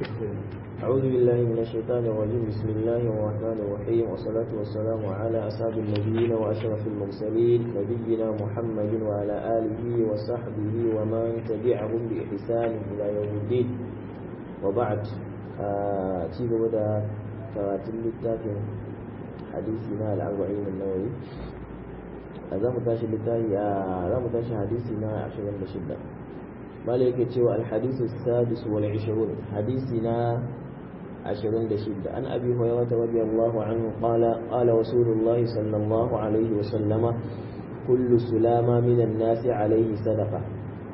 أعوذ بالله من الشيطان الرجيم بسم الله الرحمن الرحيم والصلاة والسلام على أسعد النبيين وأشرف المرسلين نبينا محمد وعلى آله وصحبه ومن تبعهم بإحسان إلى يوم الدين وبعد ci gaba da karatun littafin hadisi na al'arba'in nawawi a za mu tashi littafi a za mu tashi hadisi na 26 mala yake cewa alhadisu sadis wal 20 hadisi na 26 an abi hurairah radiyallahu anhu qala qala rasulullahi sallallahu alaihi wa sallama kullu sulama minan nasi alaihi sadaqa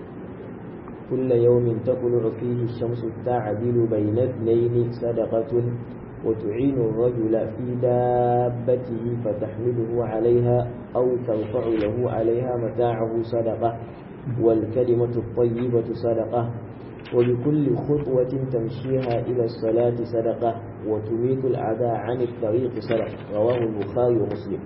كل يوم تطلع فيه الشمس تعدل بين اثنين صدقة وتعين الرجل في دابته فتحمله عليها أو ترفع له عليها متاعه صدقة والكلمة الطيبة صدقة وبكل خطوة تمشيها إلى الصلاة صدقة وتميت الأعداء عن الطريق صدقة رواه البخاري ومسلم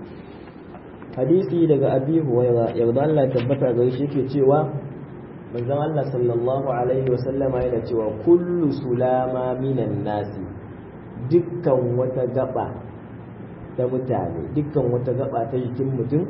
حديثي لك أبي هريرة يرضى الله تبتع غيشك cewa manzon Allah sallallahu alaihi wasallama yana cewa kullu sulama minan nasi dukkan wata gaba ta mutane dukkan wata gaba ta jikin mutum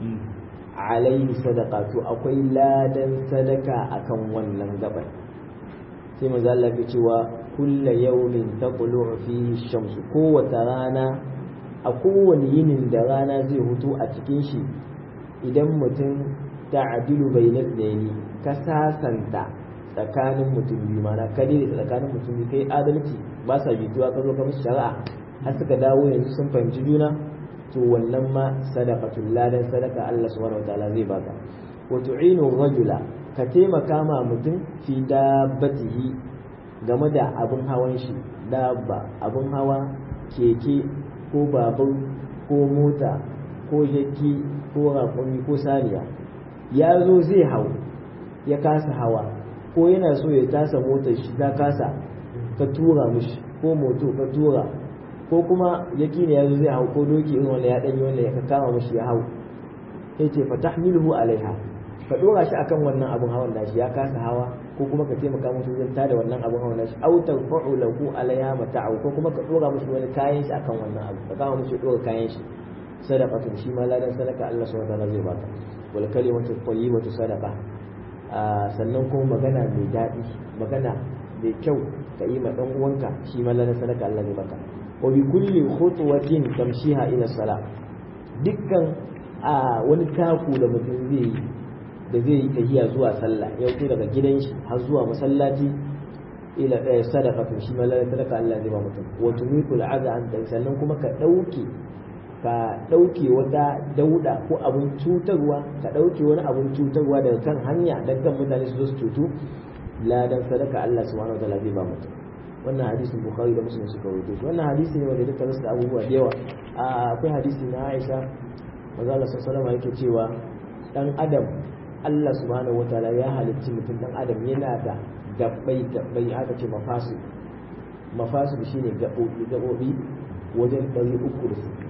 alaihi sadaka to akwai ladan sadaka akan wannan gaban sai manzo Allah ya cewa kulla yawmin taqulu fihi shamsu kowace rana a kowane yinin da rana zai hutu a cikin shi idan mutum ta'dilu bainal layli ka sasanta tsakanin mutum biyu mana ka daidaita tsakanin mutum biyu kai adalci ba sa jituwa ka zo ka musu shari'a har suka dawo yanzu sun fahimci juna to wannan ma sadaqatul ladan sadaka Allah subhanahu wataala zai baka wa tu'inu rajula ka taimaka ma mutum fi dabbatihi game da abin hawan shi dabba abin hawa keke ko babur ko mota ko jaki ko raƙumi ko saniya ya zo zai hau ya kasa hawa ko yana so ya tasa motar shi ta kasa ka tura mishi ko moto ka tura ko kuma yaki ne yazo zai hau ko doki irin wanda ya danyi wanda ya kama mishi ya hau sai ce fa tahmiluhu alaiha ka dora shi akan wannan abun hawan nashi ya kasa hawa ko kuma ka taimaka musu wajen tada wannan abun hawan nashi aw tarfa'u lahu alaiha mata'u ko kuma ka dora mishi wani kayan shi akan wannan abu ka kama mishi dora kayan shi sadaqatun shi ma ladan sadaka Allah subhanahu wa ta'ala zai baka wal kalimatu tayyibatu sadaqa sannan kuma magana mai daɗi magana mai kyau ka yi ma ɗan uwanka shi ma ladan sadaka Allah ne maka wa bi kulli khutwatin tamshiha ila salat dukkan a wani taku da mutum zai yi da zai yi tahiya zuwa sallah ya fito daga gidan shi har zuwa masallaci ila ɗaya sadaqatun shi ma ladan sadaka Allah zai ba mutum wa tumikul aza an sannan kuma ka ɗauke ka ɗauke wata dauda ko abin cutarwa ka ɗauke wani abin cutarwa daga kan hanya don kan mutane su zo su cutu ladan sadaka Allah subhanahu wataala zai ba mutum wannan hadisin bukhari da muslim suka rawaito shi wannan hadisi ne wanda duka rasu da abubuwa da yawa akwai hadisi na Aisha manzo Allah sallallahu alaihi yake cewa dan adam Allah subhanahu wataala ya halicci mutum dan adam yana da gabbai gabbai aka ce mafasid mafasid shine gabobi gabobi wajen 360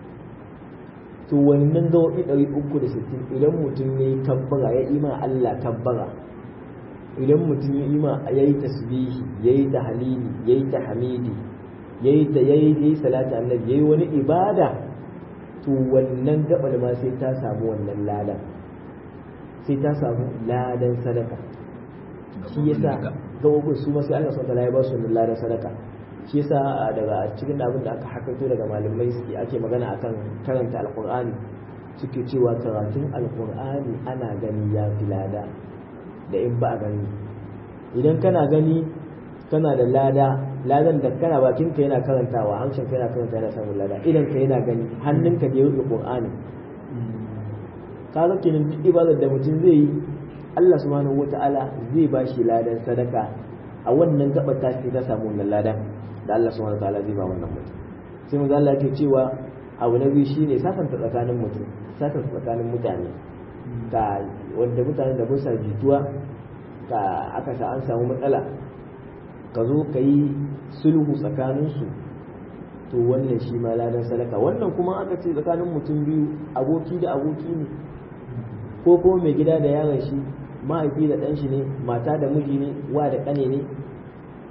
to wannan gawaɓi ɗari uku da sittin idan mutum ya yi kabbara ya ima Allah kabbara idan mutum ya ima ya yi tasbihi ya yi tahalili ya yi tahamidi ya yi ta ya yi salata annabi ya yi wani ibada to wannan gaɓar ma sai ta samu wannan ladan sai ta samu ladan sadaka shi yasa gaɓoɓin su ma sai Allah subhanahu ya ba su wannan ladan sadaka shi yasa daga cikin abin da aka hakato daga malamai suke ake magana akan karanta alkur'ani suke cewa karatun alkur'ani ana gani ya fi lada da in ba a gani idan kana gani kana da lada ladan da kana bakin ka yana karantawa harshen ka yana karanta yana samun lada idan ka yana gani hannun ka da yau qur'ani kaga kenan duk ibadar da mutum zai yi Allah subhanahu wata'ala zai ba shi ladan sadaka a wannan gabar ta ta samu wannan ladan da Allah subhanahu wataala zai ba wannan mutum sai manzo Allah yake cewa abu na biyu shine sasanta tsakanin mutum sasanta tsakanin mutane ka wanda mutanen da ba sa jituwa ka aka sa an samu matsala ka zo ka yi sulhu tsakanin su to wannan shi ma ladan sadaka wannan kuma aka ce tsakanin mutum biyu aboki da aboki ne ko kuma mai gida da yaron shi mahaifi da ɗan shi ne mata da miji ne wa da ƙane ne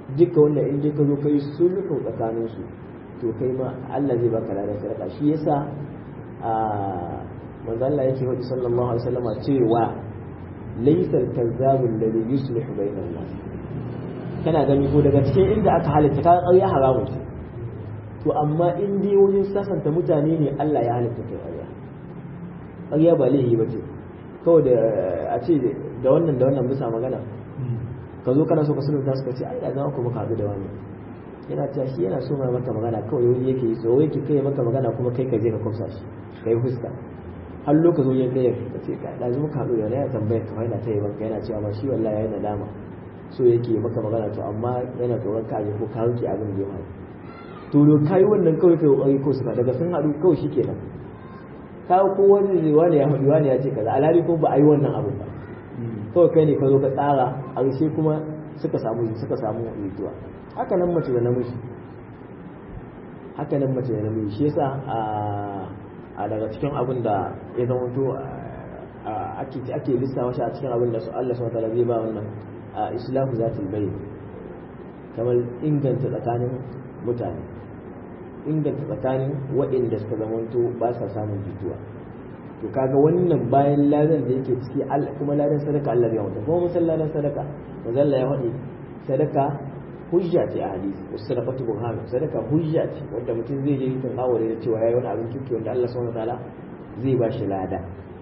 duka wannan in ka zo kai sulhu tsakanin su to kai ma Allah zai baka ladan sadaka shi yasa a manzo Allah yake wadi sallallahu alaihi wasallam cewa laysa al-kazzabu alladhi yuslihu bainan nas kana gani ko daga cikin inda aka halitta ka ƙarya haramun to amma in dai wajen sasanta mutane ne Allah ya halitta kai ƙarya ƙarya ba laifi ba ce kawai da a ce da wannan da wannan bisa magana ka zo kana so ka sulunta suka ce ai da za ku muka haɗu da wani yana cewa shi yana so mai maka magana kawai wani yake yi tsoro yake kai maka magana kuma kai ka je ka kwamsa shi ka yi fuska har lokacin ya kai ka ce ka da muka haɗu da wani ya tambaya ka yana ta yi maka yana cewa ma shi wallahi yana dama so yake maka magana to amma yana tsoron ka ko ka wuce abin da ya faru to do kai wannan kawai kai kokari ko suka daga sun haɗu kawai shikenan ka ko wani zai wani ya faɗi wani ya ce kaza alhali ko ba a yi wannan abin ba kawai kai ne ka zo ka tsara a ƙarshe kuma suka samu suka samu jituwa haka nan mace da namiji haka nan mace da namiji shi yasa a daga cikin abin da ya zama to ake ake lissawa shi a cikin abin da su Allah subhanahu wa ta'ala zai ba wannan islahu zatul bayn kamar inganta tsakanin mutane inganta tsakanin waɗanda suka zamanto ba sa samun jituwa to kaga wannan bayan ladan da yake ciki kuma ladan sadaka Allah ya wata kuma musan ladan sadaka manzo Allah ya faɗi sadaka hujja ce a hadisi wasu sadaqatu burhan sadaka hujja ce wanda mutum zai je yin aware da cewa yayi wani abin kirki wanda Allah subhanahu wataala zai ba shi lada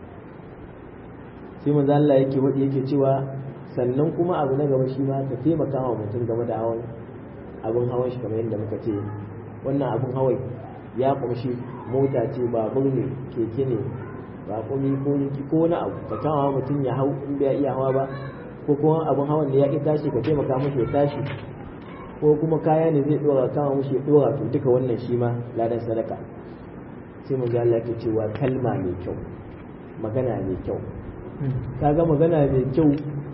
sai manzo Allah yake faɗi yake cewa sannan kuma abu na gaba shi ma ka taimaka wa mutum game da hawan abin hawan shi kamar yadda muka ce wannan abin hawan ya kumshi mota ce babur ne keke ne raƙumi ko yiki ko wani abu ka kama mutum ya hau in bai iya hawa ba ko kuma abin hawan da ya ƙi tashi ka taimaka mashi ya tashi ko kuma kaya ne zai ɗora kama mashi ya ɗora to duka wannan shi ma ladan sadaka sai mu ga Allah yake cewa kalma mai kyau magana mai kyau kaga magana mai kyau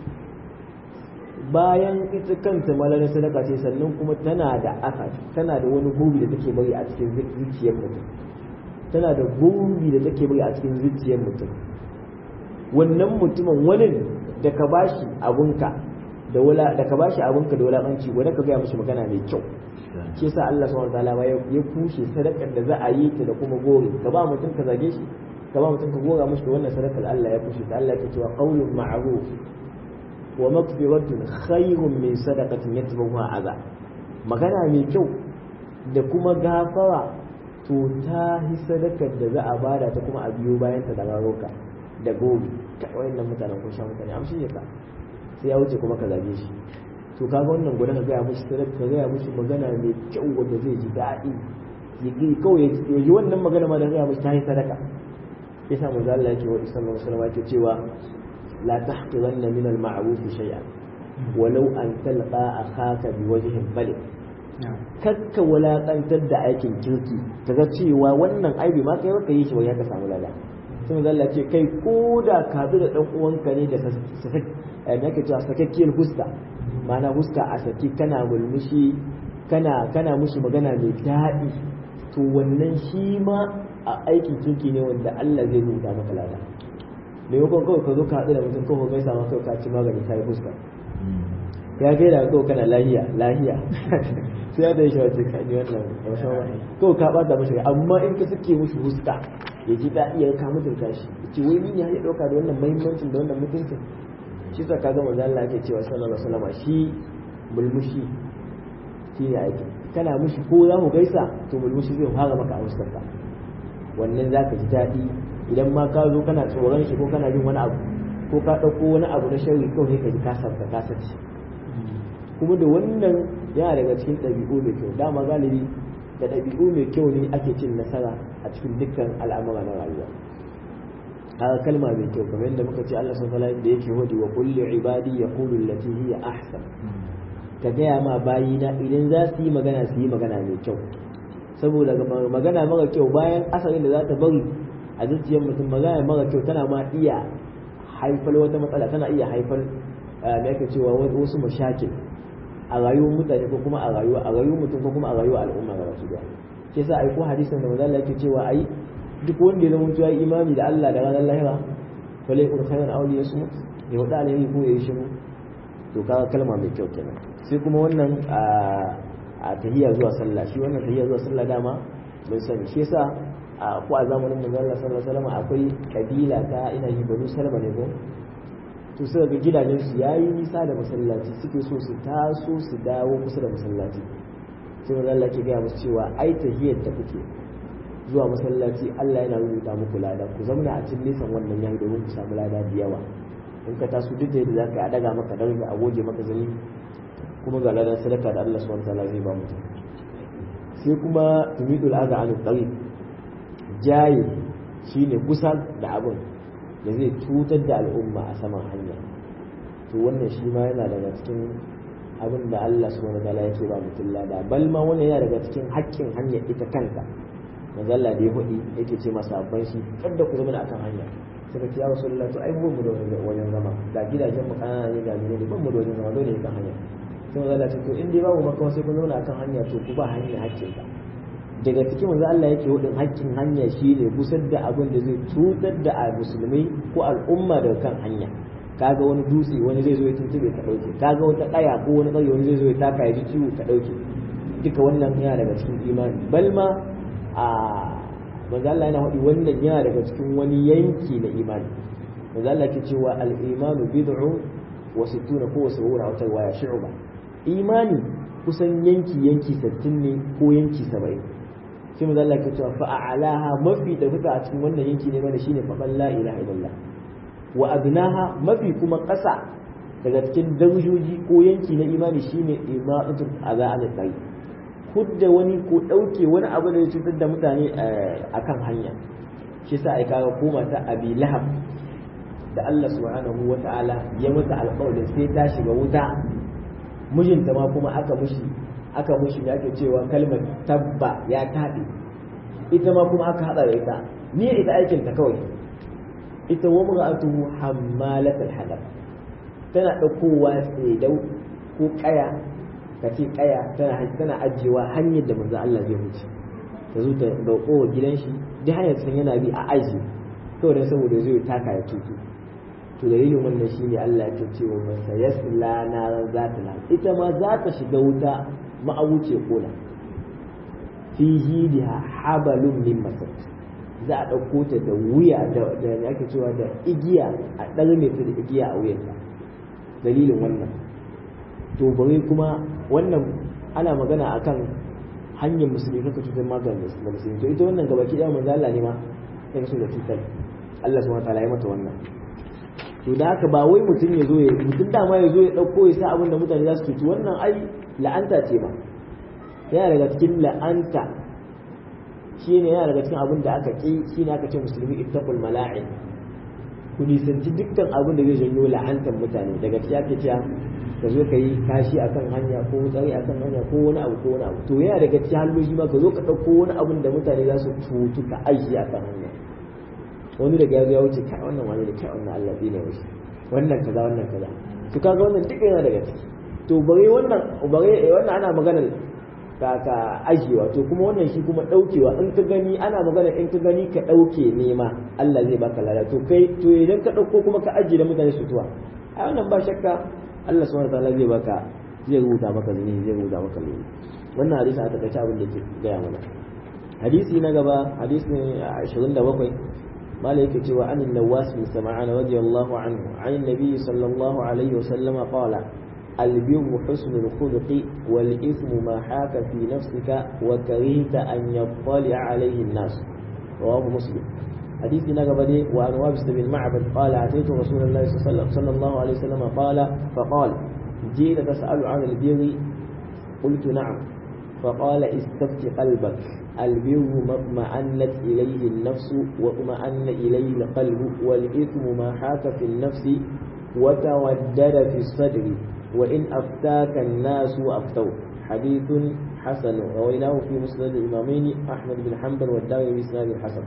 bayan ita kanta malarin sadaka ce sannan kuma tana da aka tana da wani gurbi da take bari a cikin zuciyar mutum tana da gurbi da take bari a cikin zuciyar mutum wannan mutumin wani da ka bashi abunka da wala da ka bashi abunka da wulakanci wanda ka gaya mishi magana mai kyau shi yasa Allah subhanahu wataala ya kushe sadakar da za a yi ta da kuma gori ka ba mutum ka zage shi ka ba mutum ka gora mishi da wannan sadakar Allah ya kushe ta Allah ya cewa qaulun ma'ruf wa maghfiratun khayrun min sadaqatin yatbawha adha magana mai kyau da kuma gafara to ta hi sadakar da za a bada ta kuma a biyo bayan ta da raroka da gobe ta wayannan mutanen kun sha mutane amshi ne ka sai ya wuce kuma ka zage shi to kaga wannan gudan ka gaya mishi sadaka ka gaya mishi magana mai kyau wanda zai ji daɗi ya gi kawai ya ji wannan magana ma da gaya mishi ta yi sadaka yasa manzo Allah yake wa sallallahu alaihi wasallam yake cewa la tahqiranna min al-ma'ruf shay'an walau an talqa akhaka biwajhin balik kakka wulaƙantar da aikin kirki kaga cewa wannan aibi ma kai baka yi shi ba ya ka samu lada sai manzo Allah ce kai ko da ka da dan uwanka ne da sasak eh yake cewa sakakkiyar huska ma'ana huska a saki kana mulmushi kana kana mushi magana mai daɗi to wannan shi ma a aikin kirki ne wanda Allah zai rubuta maka lada maimakon kawai ka zo ka haɗu da mutum kawai gaisa ma kawai ka ci magani ka yi fuska ya gaida kawai kana lahiya lahiya sai ya da shi wace ka ni wannan kawai ka bata mashi amma in ka suke mushi fuska ya ji daɗi ya ka mutunta shi ce wai ni ne ya ɗauka da wannan muhimmancin da wannan mutuncin shi sa ka ga manzo Allah yake cewa sallallahu alaihi wasallam shi mulmushi shi ne aiki kana mushi ko za ku gaisa to mulmushi zai fara maka a fuskarka wannan za ka ji daɗi idan ma ka zo kana tsoron shi ko kana jin wani abu ko ka ɗauko wani abu na sharri kawai ka ji kasar ka kasance kuma da wannan yana daga cikin ɗabi'u mai kyau dama galibi da ɗabi'u mai kyau ne ake cin nasara a cikin dukkan al'amura na rayuwa haka kalma mai kyau kamar yadda muka ce Allah subhanahu wa da yake hodi wa kulli ibadi yaqulu allati hiya ahsan ka gaya ma bayina idan za su yi magana su yi magana mai kyau saboda magana mara kyau bayan asalin da za ta bari a zuciyar mutum magana mara kyau tana ma iya haifar wata matsala tana iya haifar da yake cewa wasu mashakil a rayuwar mutane ko kuma a rayuwa a rayuwar mutum ko kuma a rayuwar al'umma ga baki daya ke sa ai ko hadisin da manzo Allah yake cewa ai duk wanda ya zama ya imani da Allah da ranar lahira fa lai kun khairan aw liyasmut ya wada alaihi ko ya shiru to kaga kalma mai kyau kenan sai kuma wannan a tahiyya zuwa sallah shi wannan tahiyya zuwa sallah dama mun sani shi yasa ko a zamanin manzon Allah sallallahu alaihi wasallam akwai kabila ta ina yi banu salma ne ko to suka ga gidajen su yayi nisa da masallaci suke so su taso su dawo kusa da masallaci sai manzon Allah ke gaya musu cewa ai tahiyyar da kuke zuwa masallaci Allah yana rubuta muku lada ku zauna a cikin nisan wannan yayi domin ku samu lada da yawa in ka taso duk da yadda zaka a daga maka daraja a goge maka zani kuma ga ladan sadaka da Allah subhanahu wataala zai ba mutum sai kuma tumidul aza an tsari jaye shine kusa da abin da zai cutar da al'umma a saman hanya to wannan shi ma yana daga cikin abin da Allah subhanahu wataala yake ba mutum lada bal ma wannan yana daga cikin haƙƙin hanya ita kanta manzo Allah da ya faɗi yake ce masa abban shi kada ku zama akan hanya suka ce ya rasulullah to ai mu da wajen zama ga gidajen mu kanana ne ga ne ban mu da wajen zama dole ne kan hanya sai manzo Allah ce to in dai babu makawa sai kun zauna akan hanya to ku ba hanya hakkin ka daga cikin manzo Allah yake hudin hakkin hanya shine kusar da abin da zai cutar da musulmai ko al'umma daga kan hanya kaga wani dutse wani zai zo ya tuntube ka dauke kaga wata kaya ko wani kaya wani zai zo ya taka ya ji ciwo ka dauke duka wannan yana daga cikin imani balma a manzo Allah yana faɗi wannan yana daga cikin wani yanki na imani manzo Allah ke cewa al-imanu bid'u wa sittuna ko wa sab'una wa tawaya shu'ba imani kusan yanki yanki 60 ne ko yanki 70 sai manzo Allah ke cewa fa a'laha mafi da fita a cikin wannan yanki ne mana shine fa la ilaha illallah wa adnaha mafi kuma ƙasa daga cikin darajoji ko yanki na imani shine imanatul azaa an tsayi hudda wani ko ɗauke wani abu da ya cutar da mutane a kan hanya shi sa ai kaga koma ta abi lahab da Allah subhanahu wa ta'ala ya mata alƙawarin sai ta shiga wuta mijinta ma kuma aka mushi aka mushi da ake cewa kalmar tabba ya taɓe ita ma kuma aka haɗa da ita ni ita aikin ta kawai ita wa mar'atuhu hammalatul hadab tana ɗaukowa tsedau ko ƙaya ka ce kaya tana tana ajiyewa hanyar da manzo Allah zai wuce ta zo ta dauko wa gidan shi duk hanyar san yana bi a aji kawai dan saboda zai taka ya tutu to dalilin wannan shine Allah ya ce wa masa yasla naran zata la ita ma za ta shiga wuta ma'awuce kola fi jidiha habalun min masar za a ɗauko ta da wuya da da ake cewa da igiya a ɗarme ta da igiya a wuyanta dalilin wannan to bari kuma wannan ana magana akan hanyar musulmi kaka cutar maganin da musulmi to ita wannan gabaki ɗaya manzo Allah ne ma sai so da cutar Allah subhanahu wataala ya mata wannan to da haka ba wai mutum ya zo ya mutum dama ya zo ya ɗauko ya sa abin da mutane za su cuci wannan ai la'anta ce ba yana daga cikin la'anta shi ne yana daga cikin abin da aka ƙi shi ne aka ce musulmi ittaqul mala'in ku nisanci dukkan abin da zai janyo la'antar mutane daga cikin ake cewa ka zo ka yi kashi akan hanya ko tsari akan hanya ko wani abu ko wani abu to yana daga cikin halloji ma ka zo ka ɗauko wani abin da mutane za su cutu ka aiki akan hanya wani daga ya zo ya wuce kai wannan wani da kai wannan Allah ne wuce wannan kaza wannan kaza to kaga wannan duk yana daga ciki to bare wannan bare wannan ana maganar ka ka ajiyewa to kuma wannan shi kuma daukewa in ka gani ana magana in ka gani ka dauke nema Allah zai baka lada to kai to idan ka dauko kuma ka ajiye da mutane su tuwa a wannan ba shakka Allah subhanahu wataala zai baka zai rubuta maka zini zai rubuta maka zini wannan hadisi a takaice abin da yake gaya mana hadisi na gaba hadisi ne 27 mala yake cewa an nawas bin sam'an radiyallahu anhu an nabi sallallahu alaihi wasallam qala البر حسن الخلق والإثم ما حاك في نفسك وكرهت أن يطلع عليه الناس رواه مسلم حديث نقبلي وعن وابس بن معبد قال أتيت رسول الله صلى الله عليه وسلم قال فقال جئت تسأل عن البر قلت نعم فقال استفت قلبك البر ما اطمأنت إليه النفس واطمأن إليه القلب والإثم ما حاك في النفس وتودد في الصدر وإن أفتاك الناس وأفتوك حديث حسن رويناه في مسند الإمامين أحمد بن حنبل والدارمي بإسناد حسن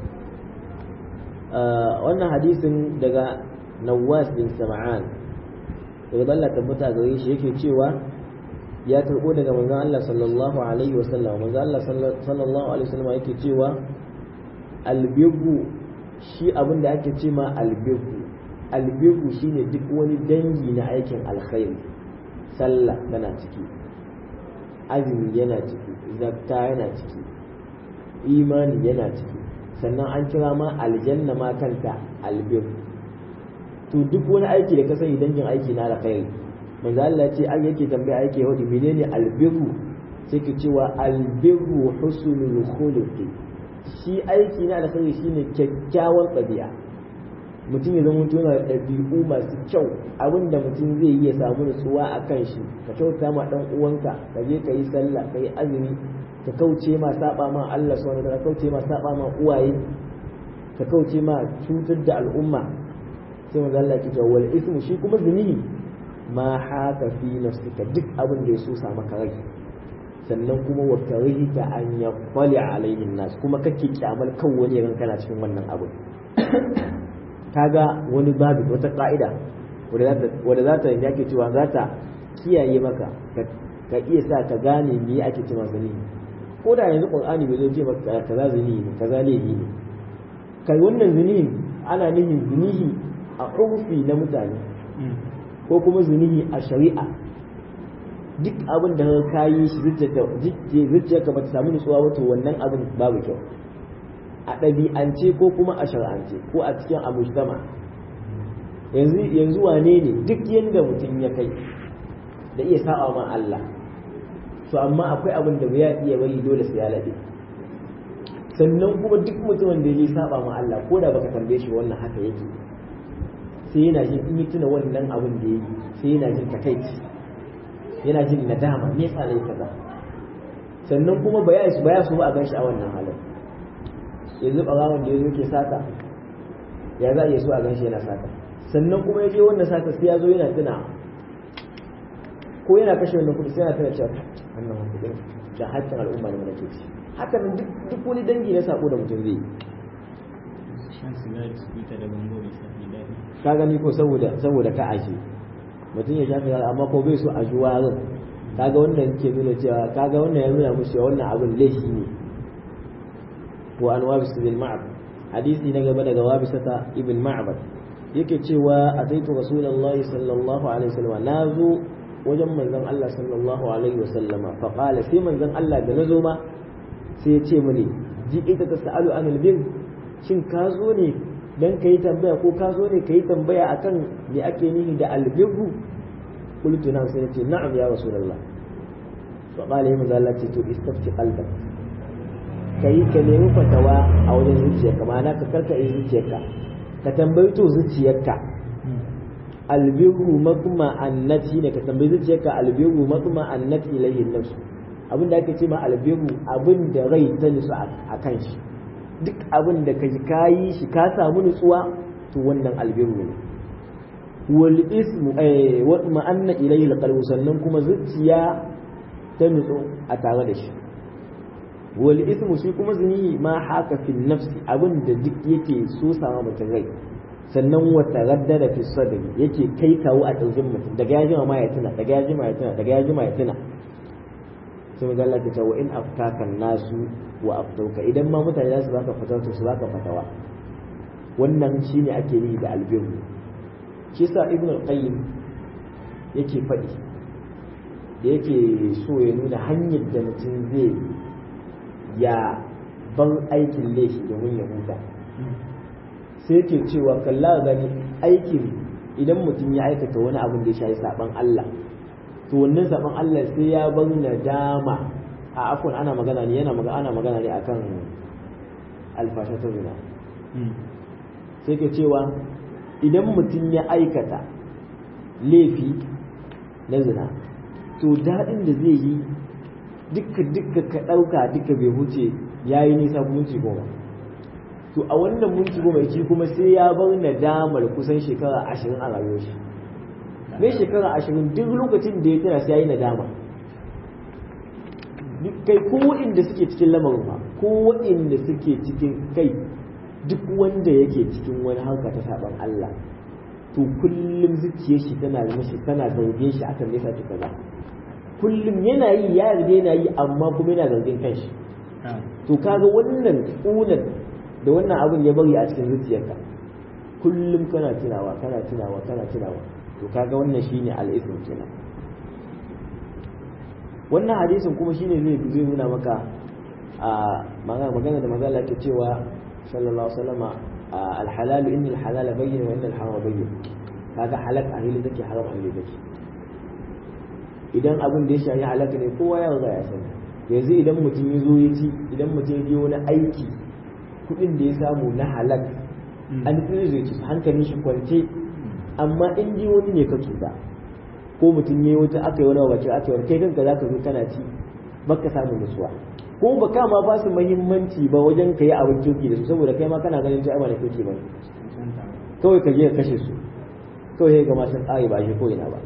wannan hadisin daga Nawas bin Sam'an daga Allah tabbata gare shi yake cewa ya karbo daga manzon Allah sallallahu alaihi wasallam manzon Allah sallallahu alaihi wasallam yake cewa albirru shi abin da ake ce ma albirru albirru shine duk wani dangi na aikin alkhairi sallah tana ciki azumi yana ciki zakka yana ciki imani yana ciki sannan an kira ma aljanna ma kanta albir to duk wani aiki da ka sani dangin aiki na alkhairi manzo Allah ce ai yake tambaya yake wadi menene albirru sai ke cewa albirru husnul khuluqi shi aiki na alkhairi shine kyakkyawan ɗabi'a mutum ya zama yana da ɗabi'u masu kyau abinda mutum zai yi ya samu nutsuwa a kan shi ka kyauta ma ɗan uwanka ka je ka yi sallah ka yi azumi ka kauce ma saba ma Allah subhanahu wa kauce ma saba ma uwaye ka kauce ma cutar da al'umma sai manzo Allah ya ce wal ismu shi kuma zunubi ma haka fi nafsika duk abin da ya so sa maka rai sannan kuma wa karihta an yaqali alaihi nas kuma kake kyamal kan wani ran kana cikin wannan abu kaga wani babu wata ka'ida wadda za ta yake cewa za ta kiyaye maka ka iya sa ka gane me ake cewa zanihi ko da yanzu qur'ani bai zo ce maka kaza zanihi ne kaza laifi ne kai wannan zanihi ana nufin zanihi a urfi na mutane ko kuma zanihi a shari'a duk abin da ka yi shi zuciyarka ba ta samu nutsuwa wato wannan abin babu kyau a ɗabi'ance ko kuma a shar'ance ko a cikin amujtama yanzu yanzu wane ne duk yadda mutum ya kai da iya sa'a ma Allah to amma akwai abin da ya iya bari dole sai ya lade sannan kuma duk mutumin da ya saba ma Allah ko da baka tambaye shi wannan haka yake sai yana jin in yi tuna wannan abin da ya yi sai yana jin takaici yana jin nadama me yasa nayi kaza sannan kuma ba ya su ba ya su ba a ganshi a wannan halin yanzu ɓarawon da ya zo ke sata ya za a iya so a gan shi yana sata sannan kuma ya je wannan sata sai ya zo yana tuna ko yana kashe wannan kuɗi sai yana tuna cewa wannan kuɗin da haƙƙin al'umma ne mana ke ci haka nan duk wani dangi na sako da mutum zai yi ka gani ko saboda saboda ka aje mutum ya shafi amma ko bai so a ji warin kaga wannan ke nuna cewa kaga wannan ya nuna musu wannan abin laifi ne wa an wabis bin ma'ab hadisi na gaba daga wabisata ibn ma'bad yake cewa ataitu rasulullahi sallallahu alaihi wasallam nazo wajen manzon Allah sallallahu alaihi wasallama fa qala sai manzon Allah da nazo ma sai ya ce mini ji ita ta sa'alu anil bir shin ka zo ne dan kai tambaya ko ka zo ne kai tambaya akan me ake nihi da albirru qultu na sai ya ce na'am ya rasulullah fa qala ya manzon Allah ce to istafti qalbak ka yi ka nemi fatawa a wajen zuciyarka ma'ana ka karka yi zuciyarka ka tambayi to zuciyarka albiru makuma annati ne ka tambayi zuciyarka albiru makuma annati ilayhi nafsu abin da ake ce ma albiru abin da rai ta nutsu a kan shi duk abin da ka ka yi shi ka samu nutsuwa to wannan albiru ne wal ismu eh wa ma'anna ilayhi alqalbu sannan kuma zuciya ta nutsu a tare da shi wal ismu shi kuma zuni ma haka fi nafsi abin da duk yake so sama mutum rai sannan wata raddada fi sadri yake kai kawo a ɗaukin mutum daga ya jima ma ya tuna daga ya jima ya tuna daga ya jima ya tuna sai mu zalla ta wa in aftaka nasu wa aftauka idan ma mutane za su baka fatawa to su baka fatawa wannan shine ake yi da albirru shi sa ibn al-qayyim yake faɗi da yake so ya nuna hanyar da mutum zai ya bar aikin laifi domin ya huta sai ke cewa kalla gani aikin idan mutum ya aikata wani abin da ya shayi saban Allah to wannan saban Allah sai ya bar nadama a afon ana magana ne yana magana ana magana ne akan alfasha ta zina sai ke cewa idan mutum ya aikata laifi na zina to daɗin da zai yi dukka dukka ka ɗauka duka bai huce ya yi nisa minti goma to a wannan minti goma shi kuma sai ya bar nadamar kusan shekara ashirin a rayuwar shi mai shekara ashirin duk lokacin da ya tana sai ya yi nadama kai ko waɗanda suke cikin lamarin ba ko waɗanda suke cikin kai duk wanda yake cikin wani harka ta saban Allah to kullum zuciyar shi tana mashi tana zargin shi akan nesa ta kaza kullum yana yi ya yarda yana yi amma kuma yana zargin kanshi to kaga wannan kunan da wannan abin ya bari a cikin zuciyarka kullum kana tunawa kana tunawa kana tunawa to kaga wannan shine al-ism kenan wannan hadisin kuma shine zai zai nuna maka a magana da magana ke cewa sallallahu alaihi wasallama al-halal inna al-halal bayyin wa inna al-haram bayyin kaga halak a hili take haram a hili take idan abin da ya shafi halaka ne kowa ya riga ya sani yanzu idan mutum ya zo ya ci idan mutum ya je wani aiki kuɗin da ya samu na halak an fi zai ci hankalin shi kwance amma in ji wani ne ka cuta ko mutum ya yi wata aka yi wani wace aka yi wani kai kanka za ka zo kana ci baka samu nutsuwa ko ba ka ma ba su muhimmanci ba wajen ka yi abin kirki da su saboda kai ma kana ganin ta da kirki ba kawai ka je ka kashe su kawai ga masu tsari ba shi ko ina ba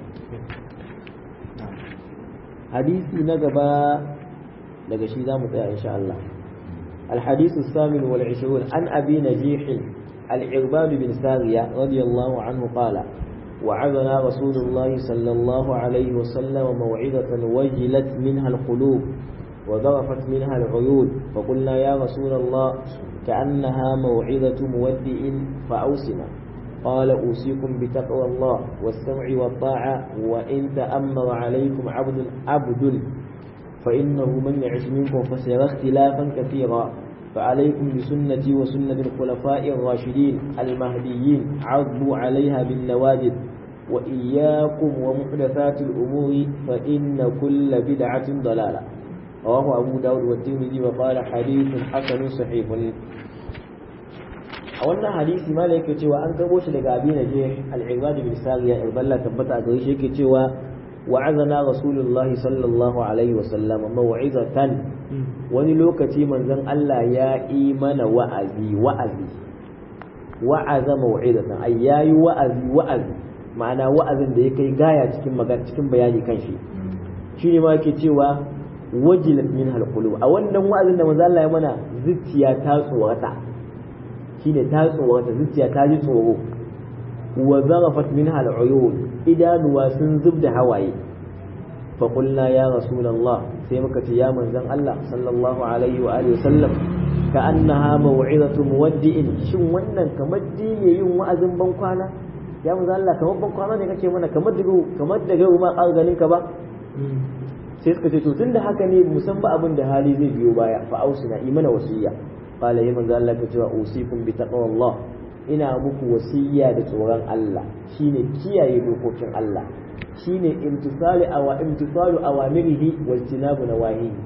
hadisi na gaba daga shi za mu tsaya insha Allah الحديث الثامن والعشرون عن أبي نجيح العرباد بن سارية رضي الله عنه قال وعظنا رسول الله صلى الله عليه وسلم موعظة وجلت منها القلوب وذرفت منها العيون فقلنا يا رسول الله كأنها موعظة مودع فأوسنا قال أوصيكم بتقوى الله والسمع والطاعة وإن تأمر عليكم عبد عبد فإنه من يعش منكم فسيرى اختلافا كثيرا فعليكم بسنتي وسنة الخلفاء الراشدين المهديين عضوا عليها بالنواجد وإياكم ومحدثات الأمور فإن كل بدعة ضلالة رواه أبو داود والترمذي وقال حديث حسن صحيح a wannan hadisi ma da yake cewa an karbo shi daga abi naje al-ibad bin sariya iballa tabbata a gare shi yake cewa wa'azana rasulullahi sallallahu alaihi wa sallam maw'izatan wani lokaci manzon Allah ya yi mana wa'azi wa'azi wa'aza maw'izatan ay yayi wa'azi wa'azi ma'ana wa'azin da ya kai gaya cikin magana cikin bayani kan shi shine ma yake cewa wajilat min halqulub a wannan wa'azin da manzon Allah ya mana zuciya ta tsorata shine ta tsorata zuciya ta ji tsoro wa zarafat minha al'uyun idanuwa sun zub da hawaye fa qulna ya rasulullah sai muka ce ya manzon Allah sallallahu alaihi wa alihi wasallam ka annaha maw'izatu muwaddi'in shin wannan kamar dine yin wa'azin ban kwana ya manzon Allah kamar ban kwana ne kake mana kamar daga kamar daga ma ganin ka ba sai suka ce to tunda haka ne musamman abin da hali zai biyo baya fa ausina imana wasiyya qala ya manzo Allah ka cewa usikum bi taqwallah ina muku wasiyya da tsoron Allah shine kiyaye dokokin Allah shine imtisali awa imtisalu awamirihi wa ijtinabu nawahihi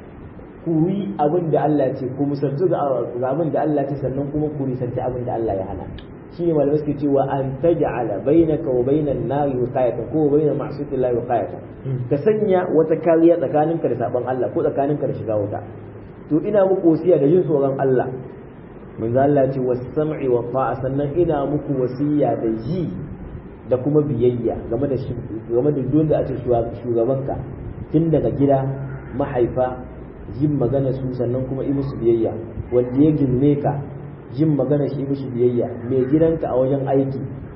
ku yi abin da Allah ce ku musaltu ga abin da Allah ce sannan kuma ku nisanci abin da Allah ya hana shine malamai suke cewa an taj'ala bainaka wa bainan nari wiqayatan ko bainan ma'siyatillahi wiqayatan ka sanya wata kariya tsakaninka da sabon Allah ko tsakaninka da shiga wuta to ina muku wasiya da jin tsoron Allah mun Allah ce was-sam'i wa ta'a sannan ina muku wasiya da ji da kuma biyayya game da game da duk da ake shugabanka tun daga gida mahaifa jin magana su sannan kuma yi musu biyayya wanda ya girme ka jin magana shi musu biyayya mai gidanka a wajen aiki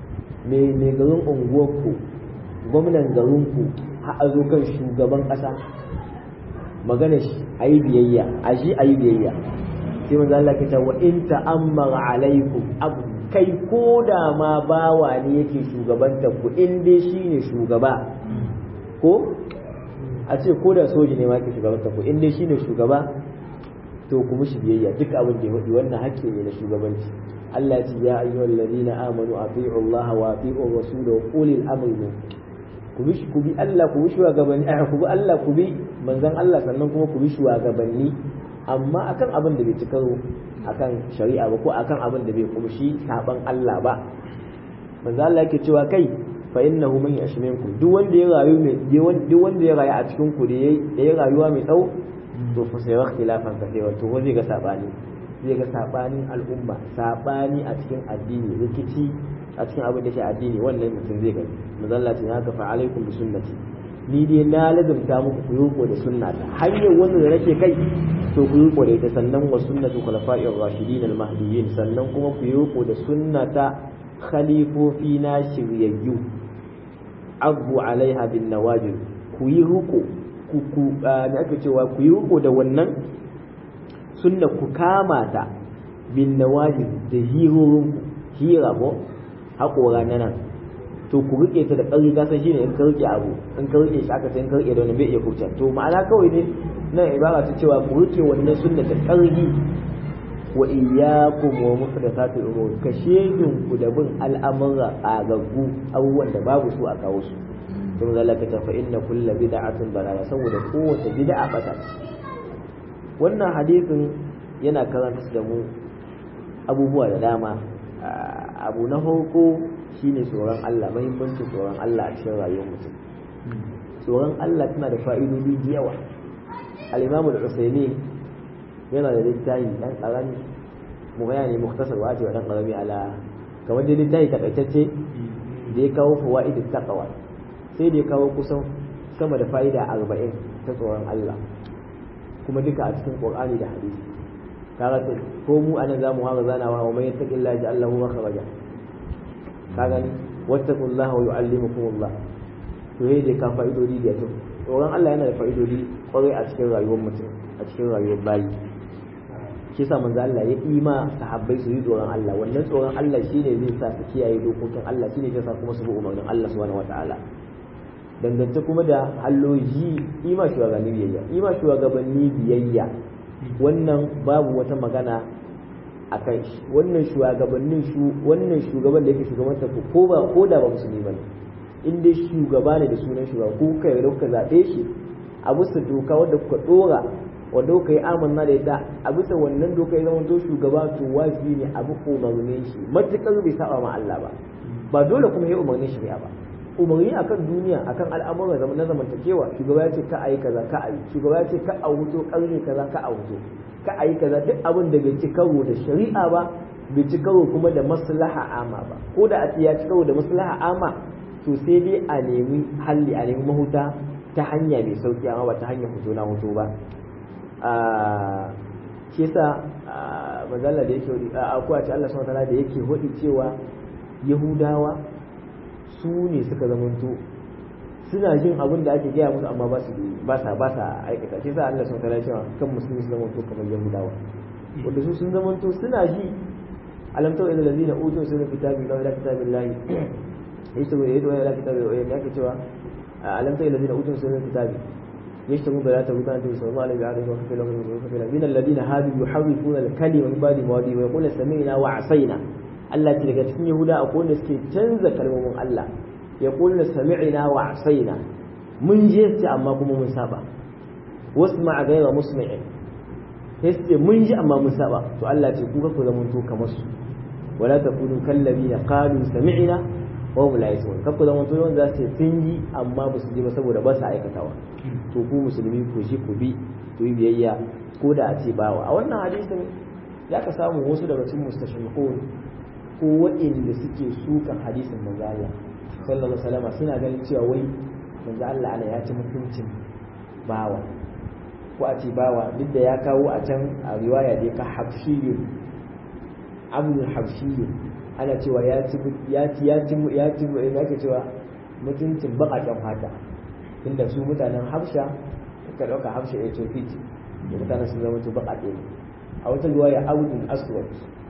mai garin unguwarku gwamnan garinku har a zo kan shugaban ƙasa magana shi a yi biyayya a shi a yi biyayya sai manzo Allah ke wa in ta'ammara alaikum abu kai ko da ma bawa ne yake shugabanta ku in dai shine shugaba ko a ce ko da soji ne ma yake shugabanta ku in dai shine shugaba to ku mushi biyayya duk abin da ya faɗi wannan hakki ne na shugabanci Allah ya ce ya ayyuhal ladina amanu ati'u Allah wa ati'u rasul wa ulil amri minkum ku bi ku bi Allah ku bi shugabanni eh ku bi Allah ku bi manzon Allah sannan kuma ku bi shugabanni amma akan abin da bai ci karo akan shari'a ba ko akan abin da bai kumshi saban Allah ba manzon Allah yake cewa kai fa innahu man yash minkum duk wanda ya rayu mai duk wanda ya rayu a cikin ku da ya rayuwa mai tsawo to fa sai wa khilafan kasewa to ko zai ga sabani zai ga sabanin al'umma sabani a cikin addini rikici a cikin abin da shi addini wannan mutum zai gani mazalla ce haka fa alaikum bi sunnati ni dai na lazumta muku ku yi da sunnata hanyar wanda da nake kai to ku yi da ita sannan wa sunnatu khulafa'ir rashidin al mahdiyyin sannan kuma ku yi da sunnata khalifofi na shiryayyu abu alaiha bin nawajib ku yi ruko ku ku ne ake cewa ku yi ruko da wannan sunna ku kama ta bin nawajib da hirorin hira ko haƙora na nan to ku rike ta da ƙarfi kasan shine in ka rike abu in ka rike shi aka sai in ka rike da wani bai iya kurce to ma'ana kawai ne nan ibara ta cewa ku rike wannan sunna da ƙarfi wa iyyakum wa muhdathatil umur ka shedin ku da bin al'amura agaggu abubuwan da babu su a kawo su to zalaka ta fa inna kullu bid'atin dalala saboda kowace bid'a bata wannan hadisin yana karanta da mu abubuwa da dama abu na farko shine tsoron Allah muhimmancin tsoron Allah a cikin rayuwar mutum tsoron Allah tana da fa'idodi da yawa al-Imam al-Usaymin yana da littafi dan karami mu bayani muktasar wa ce wa dan karami ala kamar dai littafi takaitacce da ya kawo fawaid taqwa sai da ya kawo kusan sama da fa'ida 40 ta tsoron Allah kuma duka a cikin Qur'ani da hadisi kaga ko mu anan zamu hawa zanawa wa man yattaqillaha ja'al lahu makhraja ka gani wattaqullaha wa yu'allimukumullah to yayi dai ka fa'idodi da to tsoron Allah yana da fa'idodi kwarai a cikin rayuwar mutum a cikin rayuwar bayi shi yasa manzo Allah ya ima sahabbai su yi tsoron Allah wannan tsoron Allah shine zai sa su kiyaye dokokin Allah shine zai sa kuma su bi umarnin Allah subhanahu wataala dangance kuma da halloji ima shugabanni biyayya ima shugabanni biyayya wannan babu wata magana a kan shi wannan shugabannin shu wannan shugaban da yake shugabanta ku ko ba ko da ba musulmi bane in dai shugaba ne da sunan shugaba ko kai da kuka zabe shi a bisa doka wanda kuka dora wanda kuka yi amanna da ita a bisa wannan doka ya zama to shugaba to wajibi ne a bi umarnin shi matukar bai saba ma Allah ba ba dole kuma ya umarnin shi ba umarni akan duniya akan al'amuran zaman na zamantakewa shugaba ya ce ka ayi kaza ka ayi shugaba ya ce ka a wuto karni kaza ka a wuto ka ayi kaza duk abin da bai ci karo da shari'a ba bai ci karo kuma da maslaha ama ba ko da a ya ci karo da maslaha ama to sai dai a nemi halli a nemi mahuta ta hanya mai sauki amma ba ta hanyar hoto na hoto ba shi yasa manzala da yake akwai a ce Allah subhanahu wa da yake hudi cewa yahudawa su ne suka zamanto suna jin abin da ake gaya musu amma ba su ba sa ba sa aikata shi sa Allah sun kara cewa kan musulmi su zamanto kamar yahudawa wanda su sun zamanto suna ji alam tawil allazina utu sura kitabi la ila kitabillahi yashtagu yadu ila kitabi wa yake cewa alam tawil allazina utu sura kitabi يشتمون بلا تبوتان تبي صلى الله عليه وسلم وكفي لهم وكفي من الذين هادوا يحرفون الكلمة من بعد مواضيع ويقول سمعنا وعصينا Allah ce daga cikin Yahuda akwai wanda suke canza kalmomin Allah ya kulna sami'ina wa asaina mun je ce amma kuma mun saba wasu ma gaira musmi'in sai su ce mun ji amma mun saba to Allah ce ku ku zama to kamar su wala takunu kallabina qalu sami'na wa hum la yasma'un kakku zama to wanda za su sun yi amma ba su ji ba saboda ba su aikatawa to ku musulmi ku ji ku bi ku yi biyayya ko da a ce bawa a wannan hadisin ya ka samu wasu daga cikin mustashriqun ko waɗanda suke sukan hadisin manzo Allah sallallahu alaihi wasallam suna ganin cewa wai manzo Allah ana ya ci mutuncin bawa ko a ce bawa duk da ya kawo a can a riwaya da ka hafshiyu abdul hafshiyu ana cewa ya ci ya ci ya ci ya ci ya ke cewa mutuncin baƙaƙen fata inda su mutanen Habsha ka dauka Habsha ya ce fiti da mutanen sun zama to baƙaƙe ne a wata riwaya abdul aswad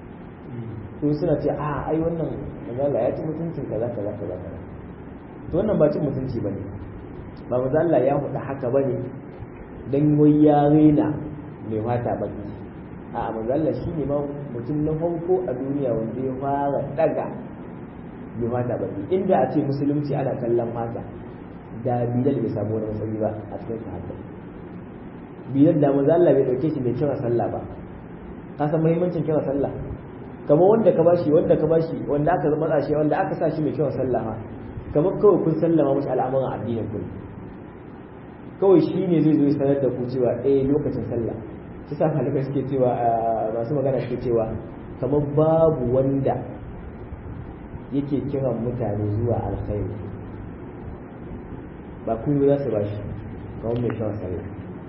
to suna ce a ai wannan magana ya ci mutuncin kaza kaza kaza kaza to wannan ba cin mutunci bane ba maza Allah ya faɗa haka bane dan wai ya rena mai fata baki a maza Allah shine ma mutum na farko a duniya wanda ya fara daga mai fata baki inda a ce musulunci ana kallon mata da bilal bai samu wani matsayi ba a cikin sahabbai bilal da maza Allah bai dauke shi mai kira sallah ba ka san muhimmancin kira sallah kamar wanda ka bashi wanda ka bashi wanda aka zama shi wanda aka sa shi mai kyau sallama kamar kawai kun sallama mashi al'amuran addinin ku kawai shi ne zai zo sanar da ku cewa eh lokacin sallah shi sa halika suke cewa masu magana suke cewa kamar babu wanda yake kiran mutane zuwa alkhairi ba kun za su bashi kamar mai kyau sallah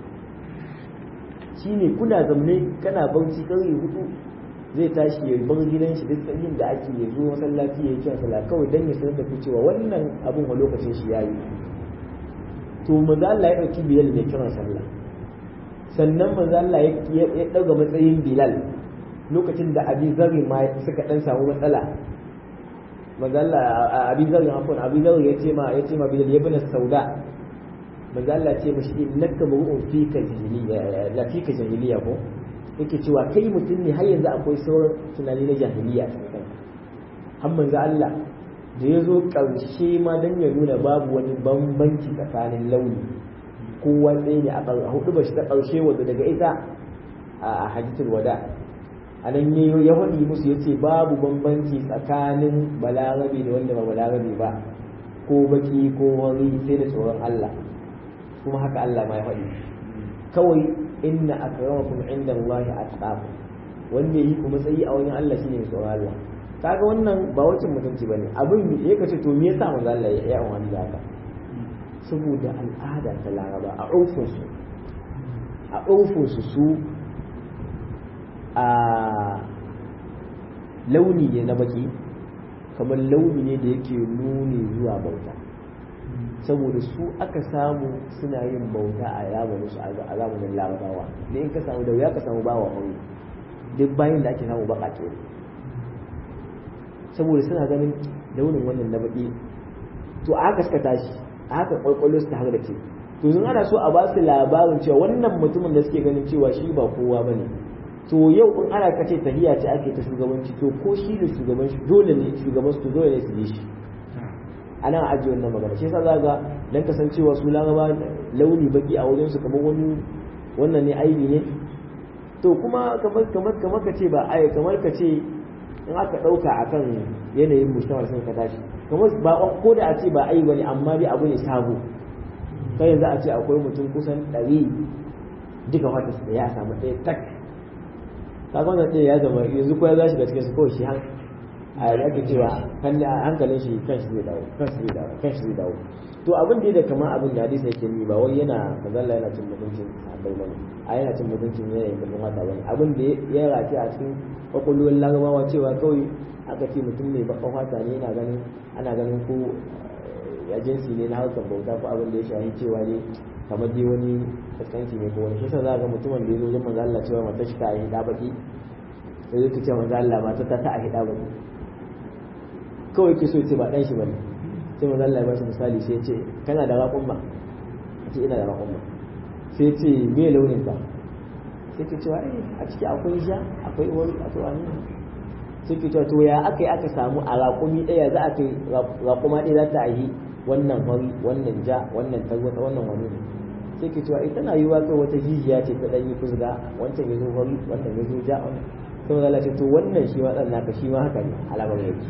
shi ne kuna zamne kana bauchi ƙarfe hudu zai tashi ya bar gidan shi duk tsayin da ake ya zo masallaci ya yi kiran sallah kawai dan ya sanar da ku cewa wannan abun a lokacin shi yayi to manzo Allah ya dauki Bilal da kiran sallah sannan manzo Allah ya dauga matsayin Bilal lokacin da abi zarri ma suka dan samu matsala manzalla abi zarri afwan abi zarri ya ce ma ya ce ma bilal ibn sauda manzalla ce mashi innaka bu'un fika jahiliya la fika jahiliya ko yake cewa kai mutum ne har yanzu akwai sauran tunani na jahiliya a cikin har manzo Allah da ya zo ƙarshe ma don ya nuna babu wani bambanci tsakanin launi kowa ɗaya ne a hudu ba shi ta ƙarshe wadda daga ita a hajjitul wada a nan ya faɗi musu ya ce babu bambanci tsakanin balarabe da wanda ba balarabe ba ko baki ko wari sai da tsoron Allah kuma haka Allah ma ya faɗi kawai inna akramakum inda Allah atqakum wanda yi ku matsayi a wajen Allah shine tsoron Allah kaga wannan ba wacin mutunci bane abin ya kace to me yasa manzo Allah ya yi wani da haka saboda al'ada ta Laraba a urfin su a urfin su su a launi ne na baki kamar launi ne da yake nuni zuwa bauta saboda su aka samu suna yin bauta a zamanin su a zamanin larabawa ne in ka samu da wuya ka samu bawa wani duk bayan da ake samu baka ne saboda suna ganin launin wannan na baki to a haka suka tashi a haka kwakwallo su ta haka da ke to sun ana so a ba su labarin cewa wannan mutumin da suke ganin cewa shi ba kowa ba ne to yau in ana kace tahiya ce ake ta shugabanci to ko shi da shugaban shi dole ne shugaban su dole ne su bi shi ana ajiye wannan magana shi yasa za ga dan kasancewa su laraba launi baki a wajen su kamar wani wannan ne aibi ne to kuma kamar kamar kamar ka ce ba ai kamar ka ce in aka ɗauka a kan yanayin mujtamar sun ka tashi kamar ba ko da a ce ba ai bane amma dai abu ne sabo kai yanzu a ce akwai mutum kusan ɗari duka wata da ya samu ɗaya tak kaga wannan ɗaya ya zama yanzu ko ya za shi da cikin su kawai shi han a ake cewa hankalin shi kan shi zai dawo kan shi zai dawo kan shi zai dawo to abin da kamar abin da hadisi yake ni ba wai yana kazalla yana cin mutuncin sahabbai bane a yana cin mutuncin yanayin kallon wata bane abin da ya race a cikin kwakwalwar larabawa cewa kawai aka ce mutum ne bakan fata ne yana ganin ana ganin ko ya jinsi ne na harkar bauta ko abin da ya shahi cewa ne kamar dai wani kaskanci ne ko wani shi sa za ga mutumin da ya zo zama Allah cewa mata shi ta yi da baki sai zai ce manzo Allah mata ta ta yi da baki kawai ke so ce ba dan shi bane sai manzo Allah ya bashi misali sai ya ce kana da raƙumma ce ina da raƙumma sai ce me launin ka sai ke cewa a ciki akwai ja akwai wani akwai wani sai ke cewa to ya aka yi aka samu a raƙumi ɗaya za a kai raƙuma ɗaya za ta yi wannan wari wannan ja wannan tarwata wannan wani ne sai ke cewa ita na yi wa kai wata jijiya ce ta ɗanyi fusga wancan ya zo wari wancan ya zo ja sai wanda ce to wannan shi ma ɗan naka shi ma haka ne alamar yake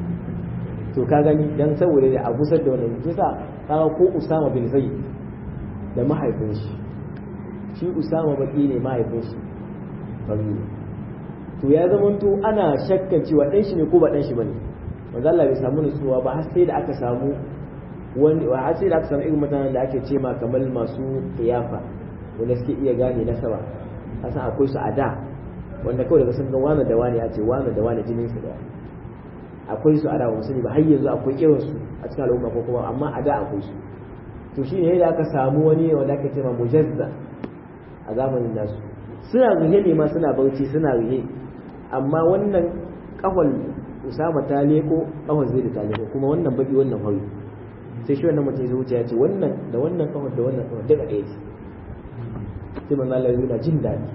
to ka gani dan saboda da a gusar da wannan kisa kaga ko Usama bin Zaid da mahaifin shi shi Usama baki ne mahaifin shi fari to ya zama to ana shakkan cewa dan shi ne ko ba dan shi bane manzo Allah bai samu nutsuwa ba har sai da aka samu wani har sai da aka samu irin mutanen da ake ce ma kamar masu kiyafa wanda suke iya gane nasaba kasan akwai su a da wanda kawai daga sun ga wani da wani ya ce wani da wani jinin su daya akwai su a da wasu ne ba har yanzu akwai irin su a cikin al'umma ko kuma amma a da akwai su to shi ne da aka samu wani wanda aka ce ma mujazza a zamanin nasu suna ruhe ne ma suna bauchi suna ruhe amma wannan kafal usama ta leko kafal zai da ta leko kuma wannan baki wannan hori sai shi wannan mutum zuciya ya ce wannan da wannan kafal da wannan kafal duka ɗaya ce sai manzo Allah yana jin daɗi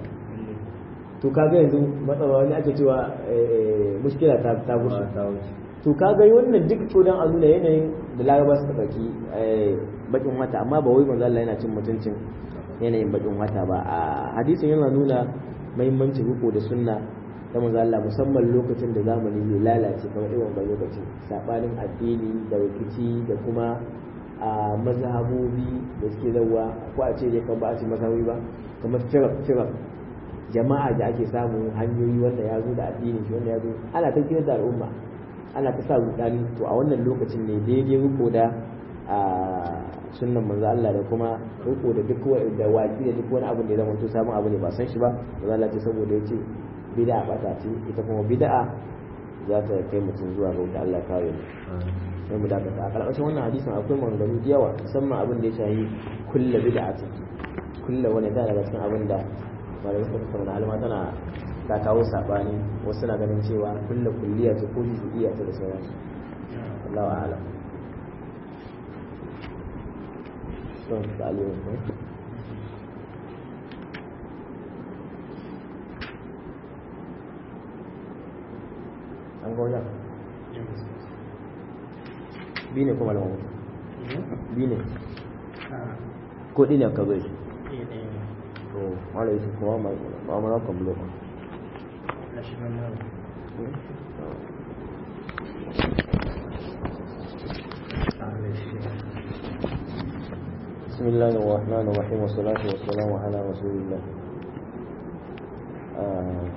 to kaga yanzu matsala wani ake cewa mushkila ta ta gushe to kaga wannan duk to dan a nuna yanayin da laraba suka ɗauki bakin wata amma ba wai manzo Allah yana cin mutuncin yanayin bakin wata ba a hadisin yana nuna muhimmancin riko da sunna ta manzo Allah musamman lokacin da zamani zai lalace kamar irin wannan lokacin sabanin addini da rikici da kuma a mazhabobi da suke zawa ko a ce dai kan ba a ce mazhabobi ba kamar firak firak jama'a da ake samu hanyoyi wanda ya zo da addini shi wanda ya zo ana ta kira da al'umma ana ta sa rudani to a wannan lokacin ne daidai riko da sunnan manzo Allah da kuma riko da duk wani da waki da duk wani abu da ya zama to sabon abu ne ba san shi ba manzo Allah ce saboda yace bid'a bata ce ita kuma bid'a za ta kai mutum zuwa ga wuta Allah kare mu sai mu dakata a karkashin wannan hadisin akwai maganganu da yawa musamman abin da ya shahi kullu bid'atin kullu wani da daga cikin abin da malamai suka tattauna alma tana ta kawo sabani wasu na ganin cewa kullu kulliya ce ko juz'iyya ce da sauransu Allahu a'lam son ta'alimin ne an ga wajen bi ne kuma lawan bi ne ko ɗi ne ka zai to wala yi kuma ma'amara kan bulo بسم الله الرحمن الرحيم والصلاة والسلام على رسول الله